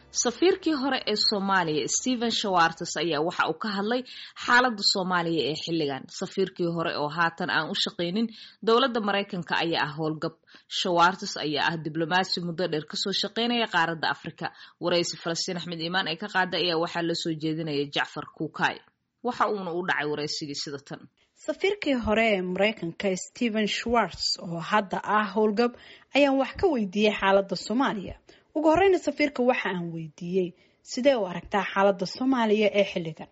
safiirkii hore ee soomaaliya stephen shawartes ayaa waxa uu ka hadlay xaaladda soomaaliya ee xilligan safiirkii hore oo haatan aan u shaqaynin dowladda maraykanka ayaa ah howlgab shawartes ayaa ah diblomaasi muddo dheer kasoo shaqaynaya qaaradda afrika waraysi falastiin axmed iimaan ee ka qaada ayaa waxaa lasoo jeedinaya jacfar kuukay waxa uuna u dhacay waraysigii sida tan safiirkii hore ee maraykanka stephen schwartz oo hadda ah howlgab ayaan wax ka weydiiyey xaaladda soomaaliya ugu horeyna safiirka waxa aan weydiiyey sidee u aragtaa xaaladda soomaaliya ee xilligan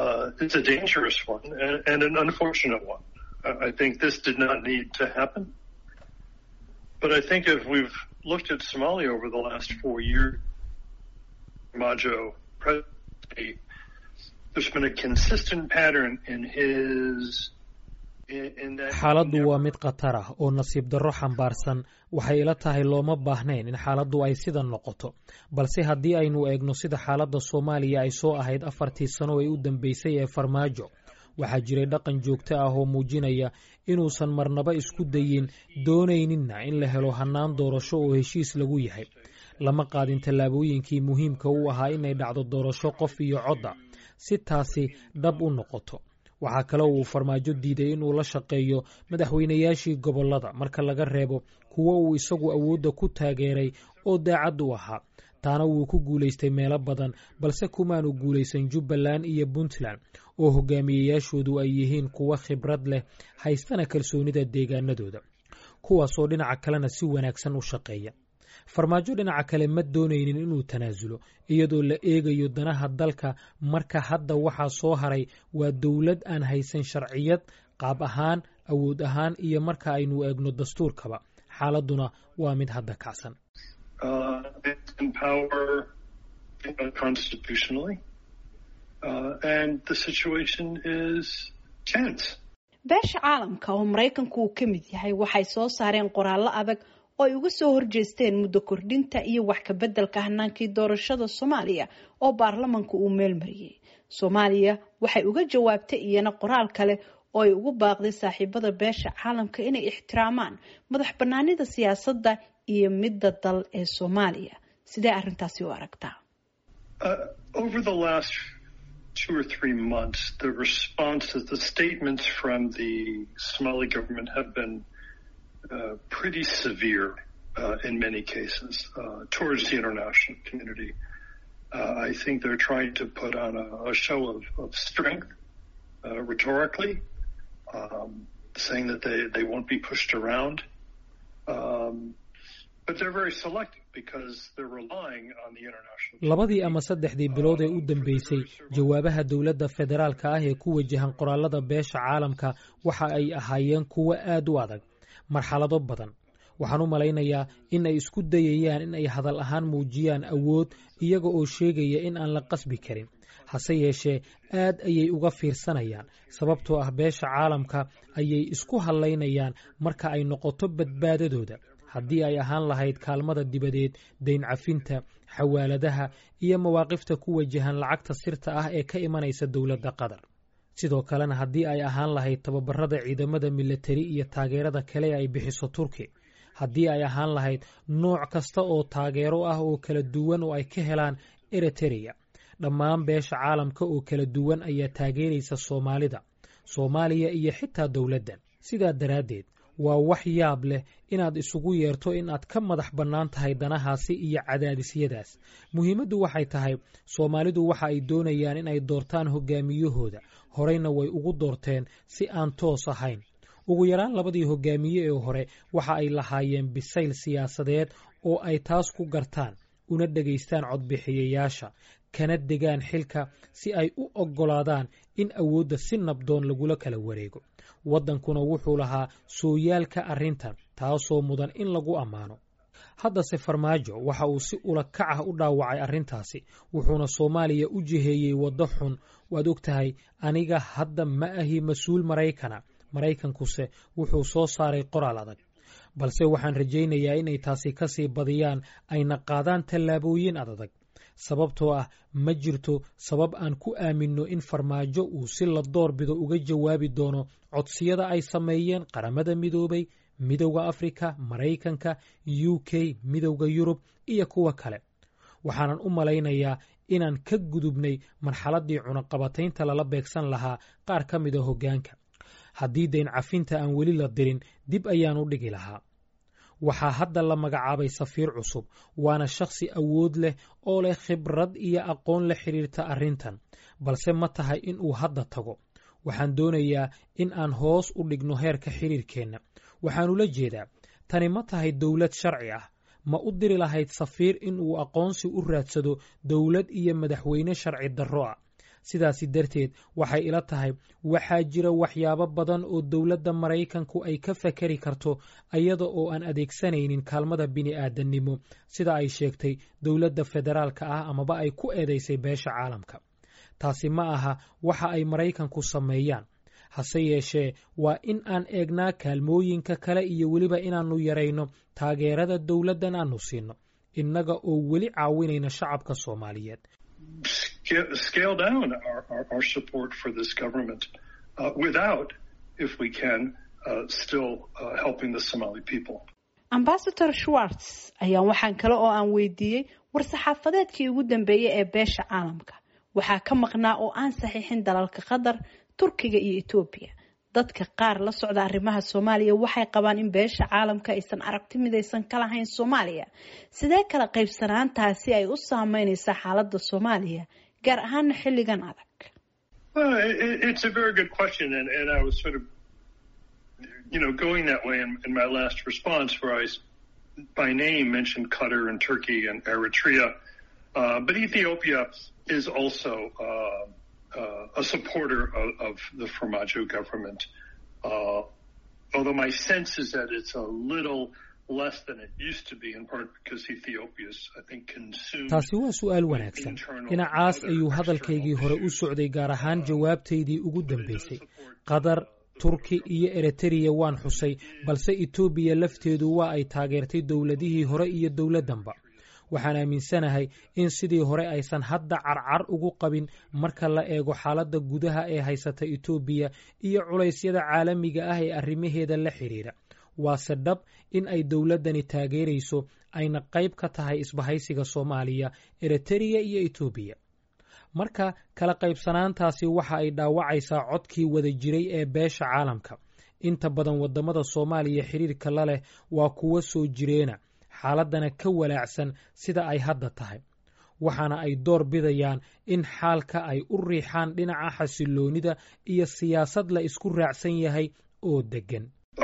But I think if we've looked at Somalia over the last four years, Majo presidency, there's been a consistent pattern in his xaaladdu waa mid khatar ah oo nasiib darro xambaarsan waxay ila tahay looma baahnayn in xaaladdu ay sidan noqoto balse haddii aynu eegno sida xaaladda soomaaliya ay soo ahayd afartii sano ee u dambeysay ee farmaajo waxaa jiray dhaqan joogto ah oo muujinaya inuusan marnaba isku dayin doonayninna in la helo hannaan doorasho oo heshiis lagu yahay lama qaadin tallaabooyinkii muhiimka u ahaa inay dhacdo doorasho qof iyo codda si taasi dhab u noqoto waxaa kale uu farmaajo diiday inuu la shaqeeyo madaxweynayaashii gobollada marka laga reebo kuwo uu isagu awoodda ku taageeray oo daacad u ahaa taana wuu ku guulaystay meelo badan balse kumaanu guulaysan jubbaland iyo puntland oo hogaamiyeyaashoodu ay yihiin kuwo khibrad leh haystana kalsoonida deegaanadooda kuwaasoo dhinaca kalena si wanaagsan u shaqeeya farmaajo dhinaca kale ma doonaynin inuu tanaasulo iyadoo la eegayo danaha dalka marka hadda waxaa soo haray waa dowlad aan haysan sharciyad qaab ahaan awood ahaan iyo marka aynu eegno dastuurkaba xaaladduna waa mid hadda kacsan beesha caalamka oo maraykanku uu ka mid yahay waxay soo saareen qoraallo adag oo ay uga soo horjeesteen muddo kordhinta iyo wax ka beddelka hanaankii doorashada soomaaliya oo baarlamanka uu meel mariyey soomaaliya waxay uga jawaabtay iyana qoraal kale oo ay ugu baaqday saaxiibada beesha caalamka inay ixtiraamaan madax banaanida siyaasadda iyo midda dal ee soomaaliya sidee arrintaasi u aragtaa two or three months, the responses, the statements from the Somali government have been uh, pretty severe uh, in many cases uh, towards the international community. I think they're trying to put on a, a show of, of strength rhetorically, um, saying that they, they won't be pushed around. Um, but they're very selective. labadii ama saddexdii bilood ee u dambeysay jawaabaha dowladda federaalka ah ee ku wajahan qoraalada beesha caalamka waxa ay ahaayeen kuwo aad u adag marxalado badan waxaan u malaynayaa in ay isku dayayaan in ay hadal ahaan muujiyaan awood iyaga oo sheegaya in aan la qasbi karin hase yeeshee aad ayay uga fiirsanayaan sababtoo ah beesha caalamka ayay isku hallaynayaan marka ay noqoto badbaadadooda haddii ay ahaan lahayd kaalmada dibadeed dayn cafinta xawaaladaha iyo mawaaqifta ku wajahan lacagta sirta ah ee ka imanaysa dowladda qatar sidoo kalena haddii ay ahaan lahayd tababarada ciidamada milatari iyo taageerada kale ay bixiso turki haddii ay ahaan lahayd nooc kasta oo taageero ah oo kala duwan oo ay ka helaan eritereya dhammaan beesha caalamka oo kala duwan ayaa taageeraysa soomaalida soomaaliya iyo xitaa dowladdan sidaa daraaddeed waa wax yaab leh inaad isugu yeerto in aad ka madax bannaan tahay danahaasi iyo cadaadisyadaas muhiimaddu waxay tahay soomaalidu waxa ay doonayaan in ay doortaan hogaamiyahooda horeyna way ugu doorteen si aan toos ahayn ugu yaraan labadii hogaamiye ee hore waxa ay lahaayeen bisayl siyaasadeed oo ay taas ku gartaan una dhegaystaan codbixiyayaasha kana degaan xilka si ay u oggolaadaan in awoodda si nabdoon lagula kala wareego waddankuna wuxuu lahaa sooyaalka arrintan taasoo mudan in lagu ammaano haddase farmaajo waxa uu si ula kac ah u dhaawacay arrintaasi wuxuuna soomaaliya u jiheeyey waddo xun waad og tahay aniga hadda ma ahi mas-uul maraykana maraykankuse wuxuu soo saaray qoraal adag balse waxaan rajaynayaa inay taasi ka sii badiyaan ayna qaadaan tallaabooyin adadag sababtoo ah ma jirto sabab aan ku aaminno in farmaajo uu si la doorbido uga jawaabi doono codsiyada ay sameeyeen qaramada midoobay midowda afrika maraykanka u k midowda yurub iyo kuwa kale waxaanan u malaynayaa inaan ka gudubnay marxaladdii cunaqabataynta lala beegsan lahaa qaar ka mida hoggaanka haddii dayn cafinta aan weli la dirin dib ayaan u dhigi lahaa waxaa hadda la magacaabay safiir cusub waana shakhsi awood leh oo leh khibrad iyo aqoon la xidhiirta arrintan balse ma tahay in uu hadda tago waxaan doonayaa in aan hoos u dhigno heerka xidhiirkeenna waxaanula jeedaa tani ma tahay dowlad sharci ah ma u diri lahayd safiir in uu aqoonsi u raadsado dowlad iyo madaxweyne sharci darro ah sidaasi darteed waxay ila tahay waxaa jira waxyaabo badan oo dowladda maraykanku ay ka fakari karto iyada oo aan adeegsanaynin kaalmada bini'aadannimo sida ay sheegtay dowladda federaalka ah amaba ay ku eedaysay beesha caalamka taasi ma aha waxa ay maraykanku sameeyaan hase yeeshee waa in aan eegnaa kaalmooyinka kale iyo weliba inaannu yarayno taageerada dowladdan aannu siinno innaga oo weli caawinayna shacabka soomaaliyeed scale down our, our, our support for this government uh, without, if we can, uh, still uh, helping the Somali people. ambasador schwartz ayaan waxaan kale oo aan weydiiyey war-saxaafadeedkii ugu dambeeyey ee beesha caalamka waxaa ka maqnaa oo aan saxiixin dalalka qatar turkiga iyo etoobiya dadka qaar la socda arrimaha soomaaliya waxay qabaan in beesha caalamka aysan aragti midaysan ka lahayn soomaaliya sidee kala qaybsanaantaasi ay u saameynaysaa xaaladda soomaaliya gaar ahaana xilligan adag it's a very good question and, and I was sort of you know going that way in, in my last response where I by name mentioned Qatar and Turkey and Eritrea uh, but Ethiopia is also uh, uh, a supporter of, of the Formaggio government. Uh, although my sense is that it's a little less than it used to be, in part because Ethiopia's, I think, consumed. taasi waa su'aal wanaagsan dhinacaas ayuu hadalkaygii hore u socday gaar ahaan jawaabtaydii ugu dambaysay qatar turki iyo eritreya waan xusay balse etoobiya lafteedu waa ay taageertay dowladihii hore iyo dowladdanba waxaan aaminsanahay in sidii hore aysan hadda carcar ugu qabin marka la eego xaaladda gudaha ee haysata etoobiya iyo culaysyada caalamiga ah ee arrimaheeda la xidhiidha waase dhab in ay dowladdani taageerayso ayna qayb ka tahay isbahaysiga soomaaliya eritreya iyo etoobiya marka kala qaybsanaantaasi waxa ay dhaawacaysaa codkii wada jiray ee beesha caalamka inta badan waddamada soomaaliya xidhiirka la leh waa kuwo soo jireena xaaladdana ka walaacsan sida ay hadda tahay waxaana ay door bidayaan in xaalka ay u riixaan dhinaca xasiloonida iyo siyaasad la isku raacsan yahay oo deggan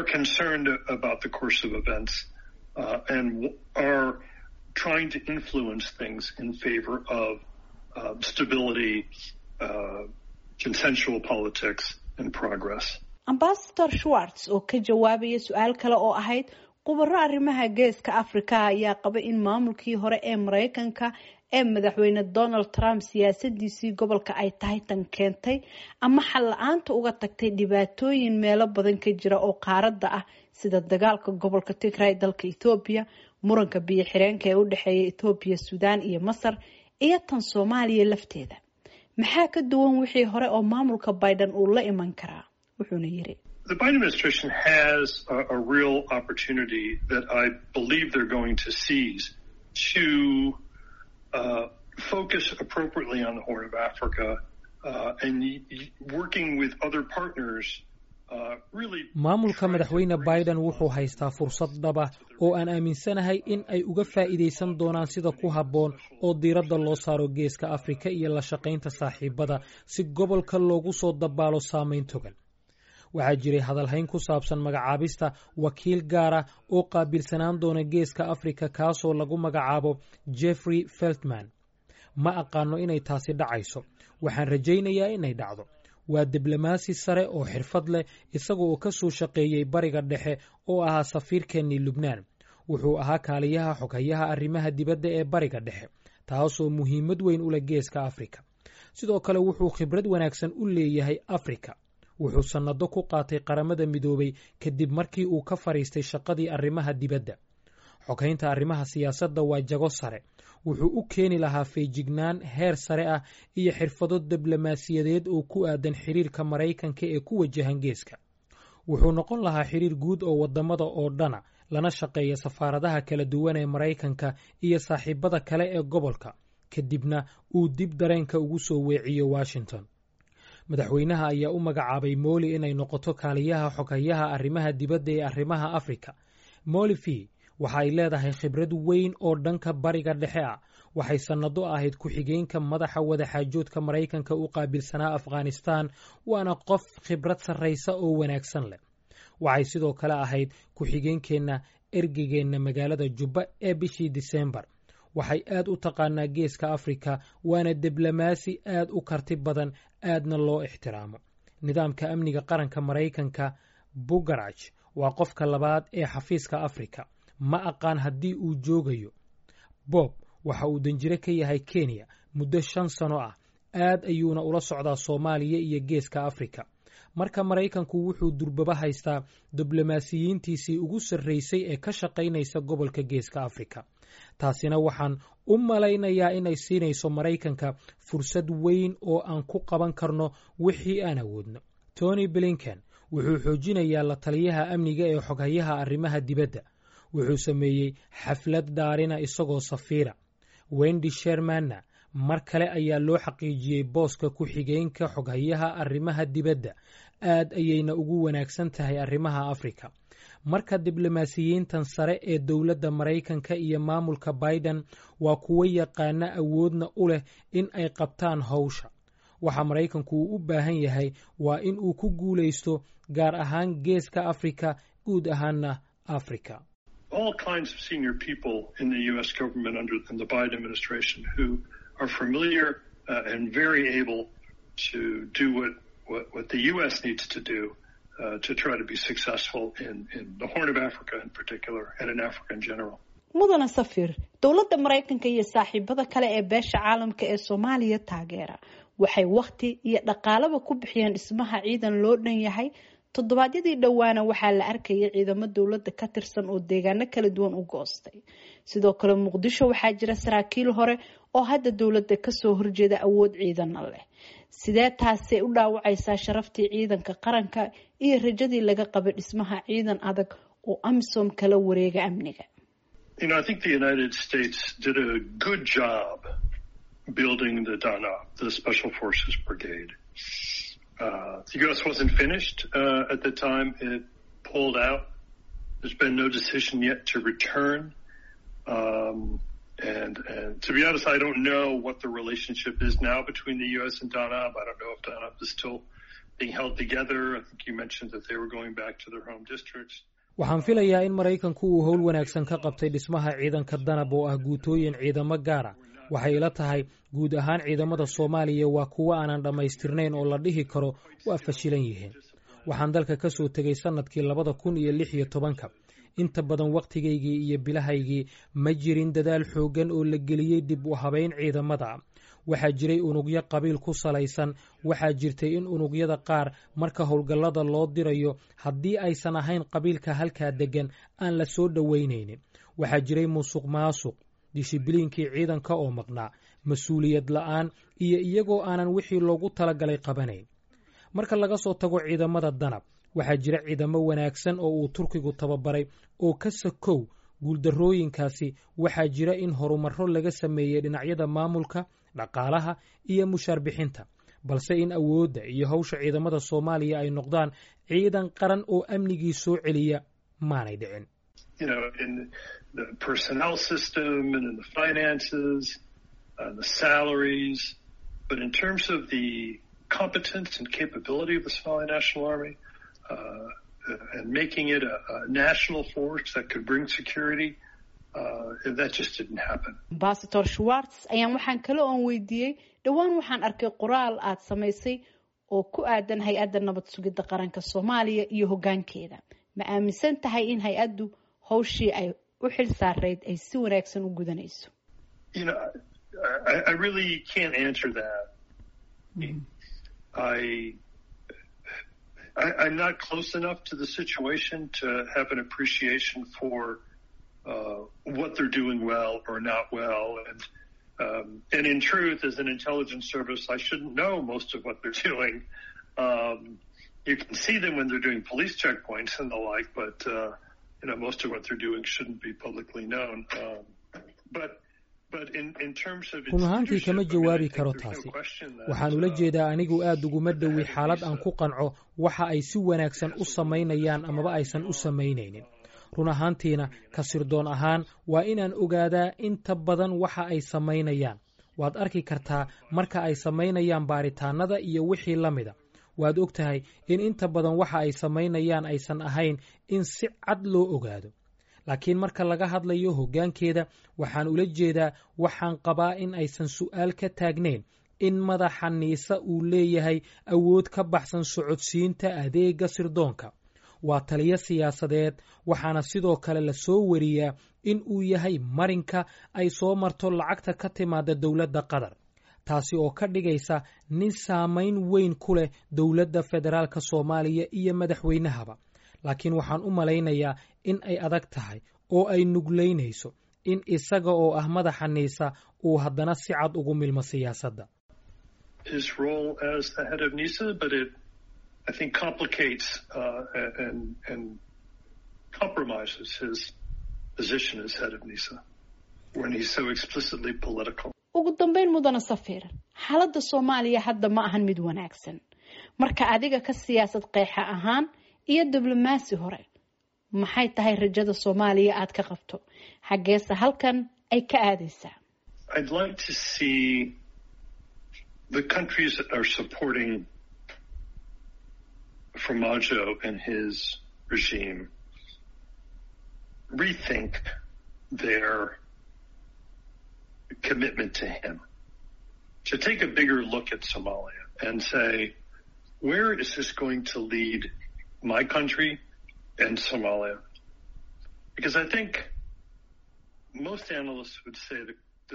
ambasador schwartz oo ka jawaabaya su-aal kale oo ahayd khubaro arrimaha geeska afrika ayaa qaba in maamulkii hore ee maraykanka ee madaxweyne donald trump siyaasadiisii gobolka ay tahay tan keentay ama xal la-aanta uga tagtay dhibaatooyin meelo badan ka jira oo qaaradda ah sida dagaalka gobolka tigray dalka ethoobiya muranka biyo xireenka ee u dhexeeya ethoobiya suudaan iyo masar iyo tan soomaaliya lafteeda maxaa ka duwan wixii hore oo maamulka biden uu la iman karaa wuxuuna yiri The Biden administration has a, a real opportunity that I believe they're going to seize to uh, focus appropriately on the Horn of Africa uh, and working with other partners. maamulka madaxweyne biden wuxuu haystaa fursad dhaba oo aan aaminsanahay in ay uga faa'iidaysan doonaan sida ku habboon oo diiradda loo saaro geeska afrika iyo la shaqaynta saaxiibada si gobolka loogu soo dabaalo saamayn togan waxaa jiray hadalhayn ku saabsan magacaabista wakiil gaara oo qaabilsanaan doona geeska afrika kaasoo lagu magacaabo jeffrey feltman ma aqaano inay taasi dhacayso waxaan rajaynayaa inay dhacdo waa diblomaasi sare oo xirfad leh isaga oo ka soo shaqeeyey bariga dhexe oo ahaa safiirkeennii lubnaan wuxuu ahaa kaaliyaha xoghayaha arrimaha dibadda ee bariga dhexe taasoo muhiimad weyn u leh geeska afrika sidoo kale wuxuu khibrad wanaagsan u leeyahay afrika wuxuu sannado ku qaatay qaramada midoobay kadib markii uu ka fadhiistay shaqadii arrimaha dibadda xoghaynta arrimaha siyaasadda waa jago sare wuxuu u keeni lahaa feejignaan heer sare ah iyo xirfado diblomaasiyadeed oo ku aadan xiriirka maraykanka ee ku wajahan geeska wuxuu noqon lahaa xiriir guud oo waddamada oo dhana lana shaqeeya safaaradaha kala duwan ee maraykanka iyo saaxiibada kale ee gobolka kadibna uu dib dareenka ugu soo weeciyo washington madaxweynaha ayaa u magacaabay mooli inay noqoto kaaliyaha xoghayaha arrimaha dibadda ee arrimaha afrika moli v waxa ay leedahay khibrad weyn oo dhanka bariga dhexe ah waxay sannado ahayd ku-xigeenka madaxa wadaxaajoodka maraykanka u qaabilsanaa afghanistan waana qof khibrad sarraysa oo wanaagsan leh waxay sidoo kale ahayd ku-xigeenkeenna ergegeenna magaalada jubba ee bishii disembar waxay aad u taqaanaa geeska afrika waana diblomaasi aad u karti badan aadna loo ixtiraamo nidaamka amniga qaranka maraykanka bugaraj waa qofka labaad ee xafiiska afrika ma aqaan haddii uu joogayo bob waxa uu danjire ka yahay kenya muddo shan sano ah aad ayuuna ula socdaa soomaaliya iyo geeska afrika marka maraykanku wuxuu durbaba haystaa diblomaasiyiintiisii ugu sarraysay ee ka shaqaynaysa gobolka geeska afrika taasina waxaan u malaynayaa inay siinayso maraykanka fursad weyn oo aan ku qaban karno wixii aan awoodno tony blinken wuxuu xoojinayaa la taliyaha amniga ee xoghayaha arrimaha dibadda wuxuu sameeyey xaflad dhaarina isagoo safiira wendy shermanna mar kale ayaa loo xaqiijiyey booska ku-xigeenka xoghayaha arrimaha dibadda aad ayayna ugu wanaagsan tahay arrimaha afrika marka diblomaasiyiintan sare ee dowladda maraykanka iyo maamulka biden waa kuwo yaqaana awoodna u leh in ay qabtaan howsha waxa maraykanku uu u baahan yahay waa in uu ku guulaysto gaar ahaan geeska afrika guud ahaanna afrika all kinds of senior people in the U.S. government under in the Biden administration who are familiar uh, and very able to do what, what, what the U.S. needs to do uh, to try to be successful in, in the Horn of Africa in particular and in Africa in general. mudana safir dowladda maraykanka iyo saaxiibada kale ee beesha caalamka ee soomaaliya taageera waxay wakhti iyo dhaqaalaba ku bixiyeen dhismaha ciidan loo dhan yahay toddobaadyadii dhowaana waxaa la arkayay ciidamo dowladda ka tirsan oo deegaano kala duwan u goostay sidoo kale muqdisho waxaa jira saraakiil hore oo hadda dowladda kasoo horjeeda awood ciidana leh sidee taasay u dhaawacaysaa sharaftii ciidanka qaranka iyo rajadii laga qabay dhismaha ciidan adag oo amisom kala wareega amniga You know, I think the United States did a good job building the DANA, the Special Forces Brigade. Uh, the U.S. wasn't finished uh, at the time it pulled out. There's been no decision yet to return. Um, and, and to be honest, I don't know what the relationship is now between the U.S. and DANAB. I don't know if DANAB is still being held together. I think you mentioned that they were going back to their home districts. waxaan filayaa in maraykanku uu howl wanaagsan ka qabtay dhismaha ciidanka danab oo ah guutooyin ciidamo gaara waxay ila tahay guud ahaan ciidamada soomaaliya waa kuwo aanan dhammaystirnayn oo la dhihi karo waa fashilan yihiin waxaan dalka ka soo tegay sannadkii labada kun iyo lix iyo tobanka inta badan wakhtigaygii iyo bilahaygii ma jirin dadaal xooggan oo la geliyey dib u habayn ciidamada waxaa jiray unugyo qabiil ku salaysan waxaa jirtay in unugyada qaar marka howlgallada loo dirayo haddii aysan ahayn qabiilka halkaa deggan aan la soo dhoweynaynin waxaa jiray musuq maasuq dishibiliinkii ciidanka oo maqnaa mas-uuliyad la'aan iyo iyagoo aanan wixii loogu talagalay qabanayn marka laga soo tago ciidamada danab waxaa jira ciidamo wanaagsan oo uu turkigu tababaray oo ka sakow guuldarrooyinkaasi waxaa jira in horumarro laga sameeyey dhinacyada maamulka dhaqaalaha iyo mushaar bixinta balse in awoodda iyo hawsha ciidamada soomaaliya ay noqdaan ciidan qaran oo amnigii soo celiya maanay dhicin You know, in the personnel system and in the finances, uh, the salaries, but in terms of the competence and capability of the Somali National Army, uh, and making it a, a national force that could bring security, uh, that just didn't happen. ambasador schwartz ayaan waxaan kale oon weydiiyey dhowaan waxaan arkay qoraal aad samaysay oo ku aadan hay-adda nabad sugidda qaranka soomaaliya iyo hoggaankeeda ma aaminsan tahay in hay-addu howshii ay u xil saarayd ay si wanaagsan u gudanayso You know, I, I really can't answer that. I, I, I'm not close enough to the situation to have an appreciation for uh, what they're doing well or not well. And, um, and in truth, as an intelligence service, I shouldn't know most of what they're doing. Um, you can see them when they're doing police checkpoints and the like, but uh, you know, most of what they're doing shouldn't be publicly known. Um, but run ahaantii kama jawaabi karo taasi waxaan ula jeedaa anigu aad uguma dhowi xaalad aan ku qanco waxa ay si wanaagsan u samaynayaan amaba aysan u samaynaynin run ahaantiina ka sirdoon ahaan waa inaan ogaadaa inta badan waxa ay samaynayaan waad arki kartaa marka ay samaynayaan baaritaannada iyo wixii la mida waad og tahay in inta badan waxa ay samaynayaan aysan ahayn in si cad loo ogaado laakiin marka laga hadlayo hoggaankeeda waxaan ula jeedaa waxaan qabaa in aysan su'aal ka taagnayn in madaxa niisa uu leeyahay awood ka baxsan socodsiinta adeegga sirdoonka waa taliyo siyaasadeed waxaana sidoo kale la soo wariyaa in uu yahay marinka ay soo marto lacagta ka timaada dowladda qatar taasi oo ka dhigaysa nin saamayn weyn ku leh dowladda federaalka soomaaliya iyo madaxweynahaba laakiin waxaan u malaynayaa in ay adag tahay oo ay nuglaynayso in isaga oo ah madaxa niisa uu haddana si cad ugu milmo siyaasadda ugu dambeyn mudana safiir xaaladda soomaaliya hadda ma ahan mid wanaagsan marka adiga ka siyaasad qeexa ahaan iyo diblomaasi hore maxay tahay rajada soomaaliya aad ka qabto xaggeese halkan ay ka aadaysaa I'd like to see the countries that are supporting Formaggio and his regime rethink their commitment to him. To take a bigger look at Somalia and say, where is this going to lead my country and Somalia? Because I think most analysts would say that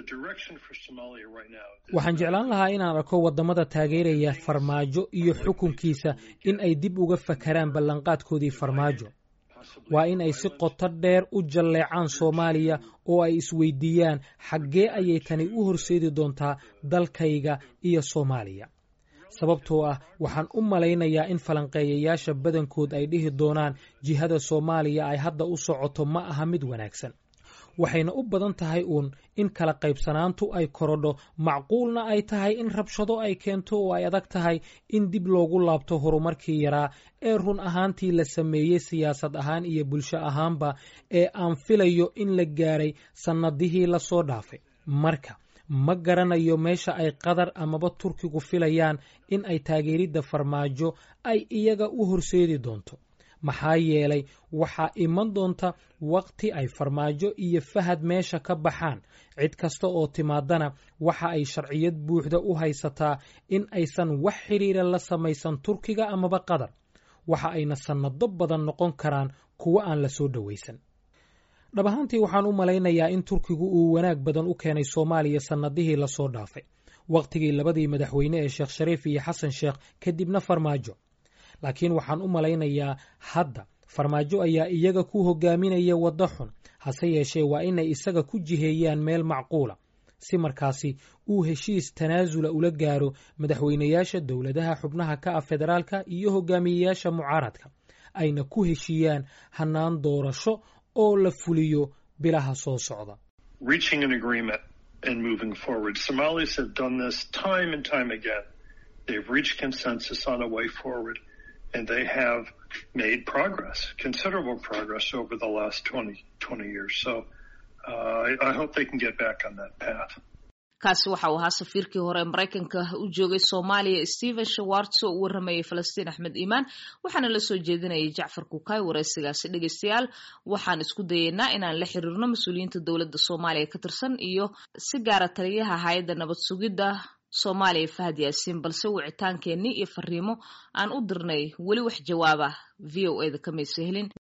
waxaan jeclaan lahaa inaan arko waddamada taageeraya farmaajo iyo xukunkiisa in ay dib uga fakaraan ballanqaadkoodii farmaajo waa in ay si qoto dheer u jalleecaan soomaaliya oo ay isweydiiyaan xaggee ayay tani u horseedi doontaa dalkayga iyo soomaaliya sababtoo ah waxaan u malaynayaa in falanqeeyayaasha badankood ay dhihi doonaan jihada soomaaliya ay hadda u socoto ma aha mid wanaagsan waxayna u badan tahay uun in kala qaybsanaantu ay korodho macquulna ay tahay in rabshado ay keento oo ay adag tahay in dib loogu laabto horumarkii yaraa ee run ahaantii la sameeyey siyaasad ahaan iyo bulsho ahaanba ee aan filayo in la gaaray sannadihii lasoo dhaafay marka ma garanayo meesha ay qatar amaba turkigu filayaan in ay taageeridda farmaajo ay iyaga u horseedi doonto maxaa yeelay waxaa iman doonta wakhti ay farmaajo iyo fahad meesha ka baxaan cid kasta oo timaadana waxa ay sharciyad buuxda u haysataa in aysan wax xidhiira la samaysan turkiga amaba qatar waxa ayna sannado badan noqon karaan kuwo aan la soo dhowaysan dhab ahaantii waxaan u malaynayaa in turkigu uu wanaag badan u keenay soomaaliya sannadihii lasoo dhaafay wakhtigii labadii madaxweyne ee sheekh shariif iyo xasan sheekh kadibna farmaajo laakiin waxaan u malaynayaa hadda farmaajo ayaa iyaga ku hogaaminaya waddo xun hase yeeshee waa inay isaga ku jiheeyaan meel macquula si markaasi uu heshiis tanaasula ula gaaro madaxweynayaasha dowladaha xubnaha ka ah federaalka iyo hogaamiyeyaasha mucaaradka ayna ku heshiiyaan hannaan doorasho oo la fuliyo bilaha soo socda They've reached consensus on a way forward, and they have made progress, considerable progress over the last 20, 20 years. So uh, I, I hope they can get back on that path. kaasi waxa uu ahaa safiirkii hore maraykanka u joogay soomaaliya stephen shawarts oo u waramayay falastiin axmed iimaan waxaana la soo jeedinayay jacfar kukaay waraysigaasi dhegeystayaal waxaan isku dayeynaa inaan la xiriirno mas-uuliyiinta dowladda soomaaliya ka tirsan iyo si gaara taliyaha hay-adda nabad sugidda soomaaliya fahad yaasiin balse wicitaankeenii iyo fariimo aan u dirnay weli wax jawaaba v o eda kamaysa helin